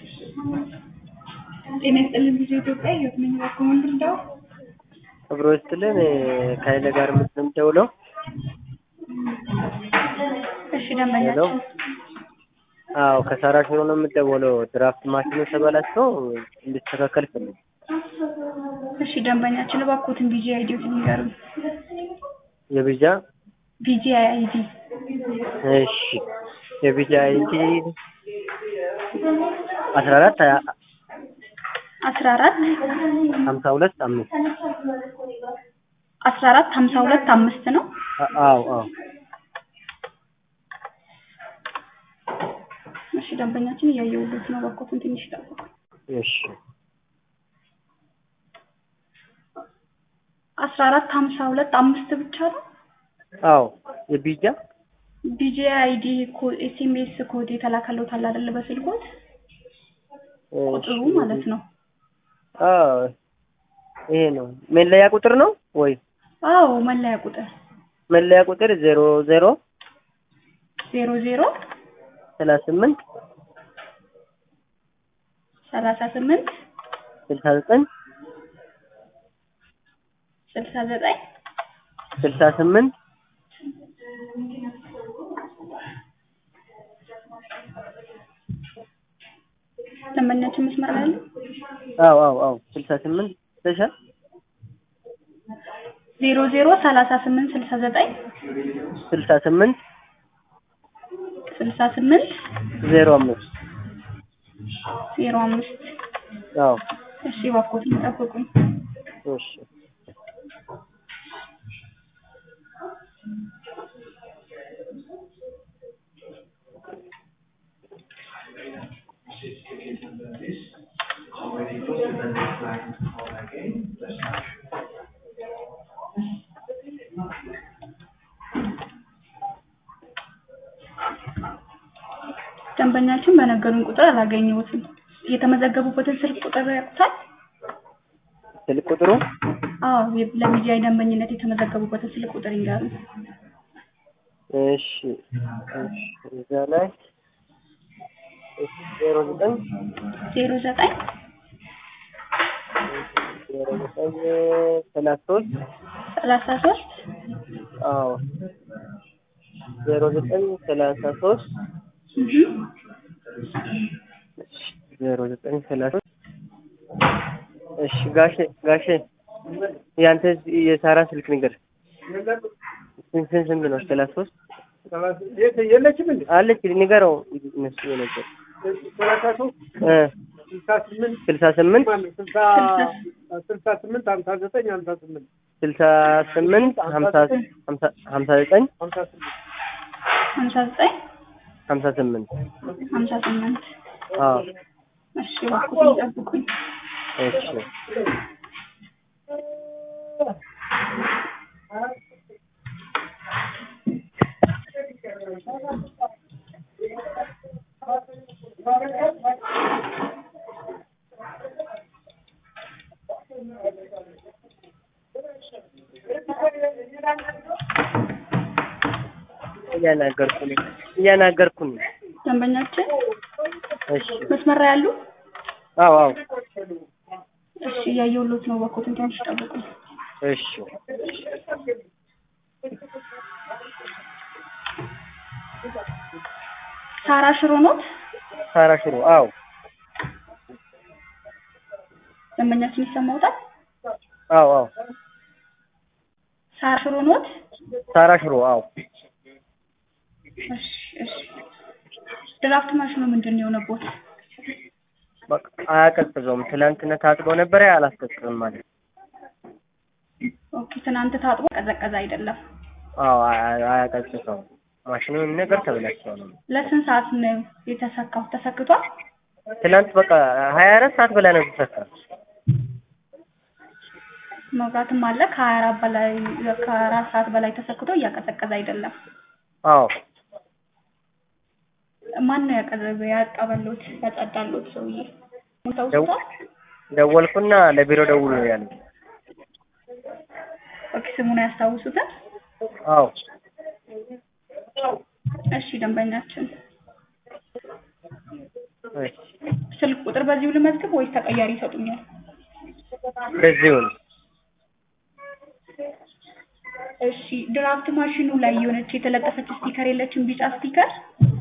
ጤና ይስጥልን ብዙ ኢትዮጵያ ህይወት ነኝ ባኮመን ብርዳው አብሮ ይስጥልን ከኃይለ ጋር የምትደውለው እሺ ደንበኛችን አዎ ከሳራ ሽሮ ነው የምትደውለው ድራፍት ማሽኑ ተበላሽቶ እንዲስተካከል ፈልግ እሺ ደንበኛችን እባክዎትን ቢጂ አይዲዎት ንገሩኝ የቢጃ ቢጂ አይዲ እሺ የቢጃ አይዲ አስራ አራት አስራ አራት ሀምሳ ሁለት አምስት አስራ አራት ሀምሳ ሁለት አምስት ነው አዎ አዎ እሺ ደንበኛችን እያየሁለት ነው እባክዎትን ትንሽ ይጠብቁ እሺ አስራ አራት ሀምሳ ሁለት አምስት ብቻ ነው አዎ የቢጃ ቢጂ አይዲ ኤስኤምኤስ ኮድ የተላከለው አለ አይደለ በስልኮት ቁጥሩ ማለት ነው አዎ ይሄ ነው መለያ ቁጥር ነው ወይ አዎ መለያ ቁጥር መለያ ቁጥር ዜሮ ዜሮ ዜሮ ዜሮ ሰላሳ ስምንት ሰላሳ ስምንት ስልሳ ዘጠኝ ስልሳ ዘጠኝ ስልሳ ስምንት ደንበኛችን መስመር ላይ አለ አዎ አዎ አዎ ስልሳ ስምንት ተሻል ዜሮ ዜሮ ሰላሳ ስምንት ስልሳ ዘጠኝ ስልሳ ስምንት ስልሳ ስምንት ዜሮ አምስት ዜሮ አምስት አዎ እሺ እባክዎትን ይጠብቁኝ እሺ ደንበኛችን በነገሩን ቁጥር አላገኘሁትም የተመዘገቡበትን ስልክ ቁጥር ያውቁታል ስልክ ቁጥሩ አዎ ለሚዲያ ደንበኝነት የተመዘገቡበትን ስልክ ቁጥር ይንገሩን እሺ እሺ እዛ ላይ ዜሮ ዘጠኝ ዜሮ ዘጠኝ ዜሮ ዘጠኝ ሰላሳ ሶስት ሰላሳ ሶስት አዎ ዜሮ ዘጠኝ ሰላሳ ሶስት ዜሮ ዘጠኝ ሰላሳ ሶስት እሺ ጋሼ ጋሼ ያንተ የሳራ ስልክ ንገር ስንት ስንት ስንት ነው ሰላሳ ሶስት የለችም እንዴ? አለች ንገረው እነሱ የነገር ሰላሳ ሶስት እ ስልሳ ስምንት ስልሳ ስምንት ማነው? ስልሳ ስልሳ ስምንት ሀምሳ ዘጠኝ ሀምሳ ስምንት ስልሳ ስምንት ሀምሳ ሀምሳ ሀምሳ ዘጠኝ ሀምሳ ስምንት ሀምሳ ዘጠኝ ሀምሳ ስምንት ሀምሳ ስምንት አዎ እሺ እባክዎትን ይጠብቁኝ እሺ እያናገርኩ ነኝ እያናገርኩ ነኝ ደንበኛችን እሺ መስመር ላይ ያሉ አዎ አዎ እሺ እያየሁሎት ነው እባክዎትን ትንሽ ይጠብቁኝ እሺ ሳራ ሽሮ ኖት ሳራ ሽሮ አዎ ደንበኛችን ይሰማዎታል አዎ አዎ ሳራ ሽሮ ኖት ሳራ ሽሮ አዎ እሺ እሺ ድራፍት ማሽኑ ምንድን ነው የሆነቦት በቃ አያቀዝቅዘውም ትናንትና ታጥቦ ነበረ አላስቀዝቅዝም ማለት ኦኬ ትናንት ታጥቦ ቀዘቀዘ አይደለም አዎ አያ- አያቀዝቅዘውም ማሽኑ ምንም ነገር ተበላሽቷል ለስንት ሰዓት ነው የተሰካው ተሰክቷል ትናንት በቃ ሀያ አራት ሰዓት በላይ ነው የተሰካ መብራትም አለ ከሀያ አራት በላይ ከአራት ሰዓት በላይ ተሰክቶ እያቀዘቀዘ አይደለም አዎ ማን ነው ያቀዘበ ያቀበሉት ያጸዳሉት ሰውዬ ተውስቷል ደወልኩና ለቢሮ ደውሉ ነው ያሉት ኦኬ ስሙን አያስታውሱትም አዎ እሺ ደንበኛችን እሺ ስልክ ቁጥር በዚሁ ልመዝግብ ወይስ ተቀያሪ ይሰጡኛል? በዚሁ ነው። እሺ ድራፍት ማሽኑ ላይ የሆነች የተለጠፈች ስቲከር የለችም? ቢጫ ስቲከር